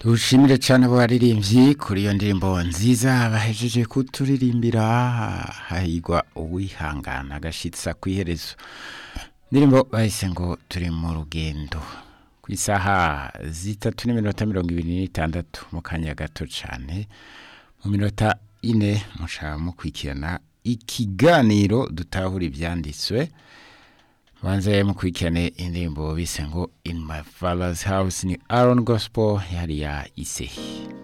dushimire cyane abo baririmbyi kuri iyo ndirimbo nziza bahejeje kuturirimbira hahigwa uwihangana agashyitsa ku iherezo indirimbo bahise ngo turi mu rugendo ku isaha zitatu n'iminota mirongo ibiri n'itandatu mu kanya gato cyane mu minota ine mushaka mukurikirana ikiganiro dutahura ibyanditswe banze mukurikirane indirimbo bise ngo in my father's house ni aron gospel yari ya isehi